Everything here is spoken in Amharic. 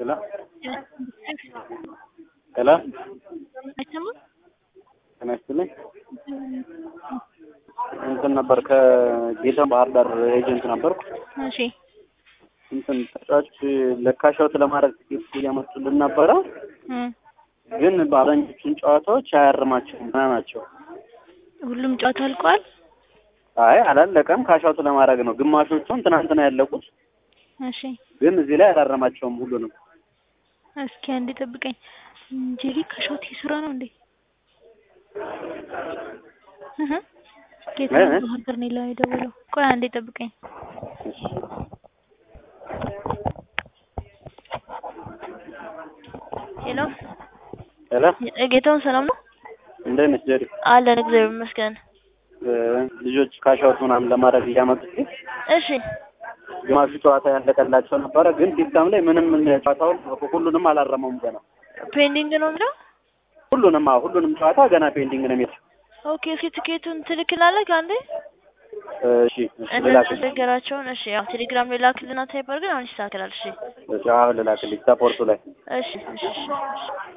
ሄሎ ሄሎ አይሰማም? ጤና ይስጥልኝ። እንትን ነበር ከጌታ ባህር ዳር ኤጀንት ነበርኩ። እሺ እንትን ተጫዋች ለካሻውት ለማድረግ ትኬት እያመጡልን ነበረ፣ እም፣ ግን በአብዛኞቹን ጨዋታዎች አያርማቸውም ና ናቸው። ሁሉም ጨዋታ አልቋል። አይ አላለቀም። ካሻውት ለማድረግ ነው። ግማሾቹን ትናንትና ያለቁት፣ እሺ ግን እዚህ ላይ አላረማቸውም ሁሉንም። እስኪ አንዴ ጠብቀኝ። ጄሪ ከሾት ስራ ነው እንዴ? እህ ጌታ እ? ባህር ዳር ነው ላይ የደወለው። ቆይ አንዴ ጠብቀኝ። ሄሎ ሄሎ ጌታውን ሰላም ነው እንዴት ነሽ ጀሪ? አለን፣ እግዚአብሔር ይመስገን። እ፣ ልጆች ካሻውት ምናምን ለማድረግ እያመጡ እሺ ግማሹ ጨዋታ ያለቀላቸው ነበረ፣ ግን ሲስተም ላይ ምንም ጨዋታውን ሁሉንም አላረመውም ገና ፔንዲንግ ነው የሚለው። ሁሉንም አዎ፣ ሁሉንም ጨዋታ ገና ፔንዲንግ ነው የሚል። ኦኬ እስኪ ትኬቱን ትልክላለህ አንዴ እሺ እሺ፣ ልላክልሽ። ነገራቸውን። እሺ ያው ቴሌግራም ላይ ላክልና ታይፐር ግን አሁን ይስተካከላል። እሺ እሺ፣ አሁን ልላክልሽ ሰፖርቱ ላይ እሺ እሺ እሺ